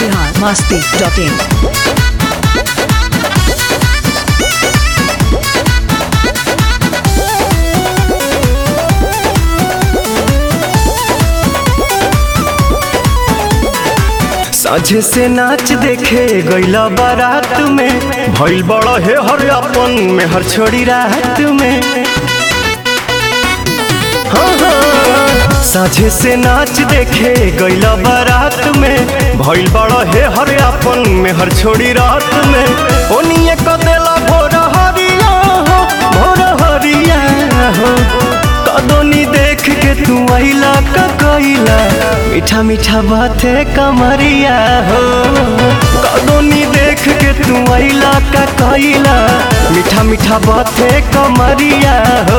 Bihar Masti dot in साझे से नाच देखे गईला बारात में भइल बड़ा हे हर अपन में हर छोड़ी रात में हाँ, हाँ। साझे से नाच देखे गईला बारात में भइल बड़ा हे हर अपन में हर छोड़ी रात में ओनिए क देला भोर हरिया हो भोर हरिया हो कदोनी देख के तू आइला का कइला मीठा मीठा बाते कमरिया हो कदोनी देख के तू आइला का कइला मीठा मीठा बाते कमरिया हो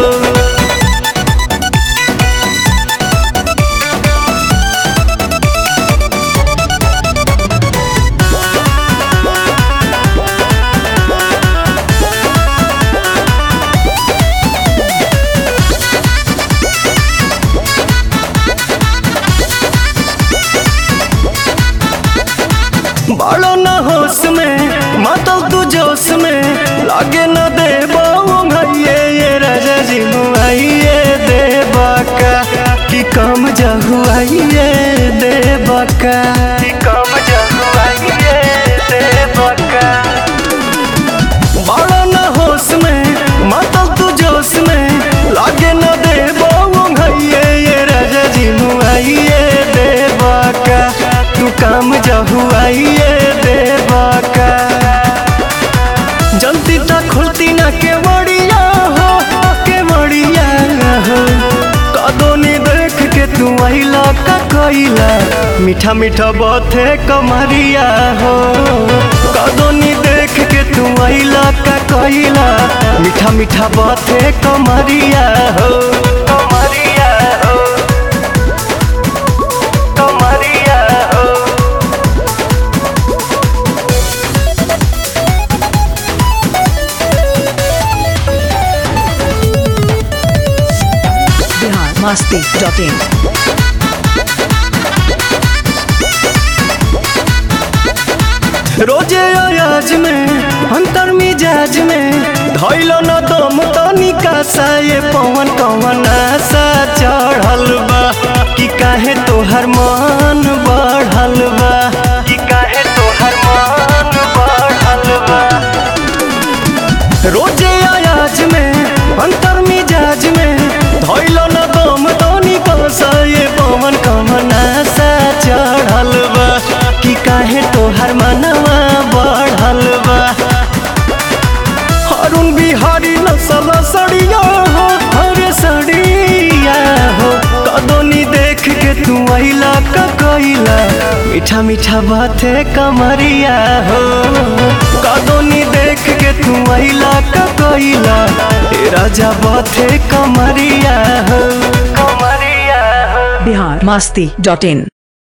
बड़ो न होश में मातल तू जोश में लागे न दे भैये ये राजा जी मुआइए दे बाका कि कम जहुआइए दे बाका कि कम जहुआइए दे बाका बड़ो न होश में मातल तू जोश में लागे न दे भैये ये राजा जी मुआइए दे बाका तू काम जहुआइए दे बाका जल्दी तक खुलती ना के बड़िया हो के बड़िया हो कदोनी देख के तू आइला का कइला मीठा मीठा बाते कमरिया हो कदोनी देख के तू आइला का कइला मीठा मीठा बाते कमरिया हो कमरिया हो कमरिया हो बिहार मस्ती डॉट इन रोजे अयाज में अंतर मिजाज में धैल न दम तनिका सा ये पवन कवन आशा चढ़ल बा कि काहे तोहर मन बढ़ल बा कि काहे तोहर मन बढ़ल बा रोजे अयाज में अंतर मिजाज में धैल न दम तनिका सा ये पवन कवन आशा चढ़ल बा कि काहे तोहर मनवा बढ़ल बा अरुण बिहारी नसल सड़िया हो हरे सड़िया हो कदोनी देख के तू आइला का कइला मीठा मीठा बाते कमरिया हो कदोनी देख के तू आइला का कइला ए राजा बाते कमरिया हो कमरिया हो बिहार मस्ती डॉट इन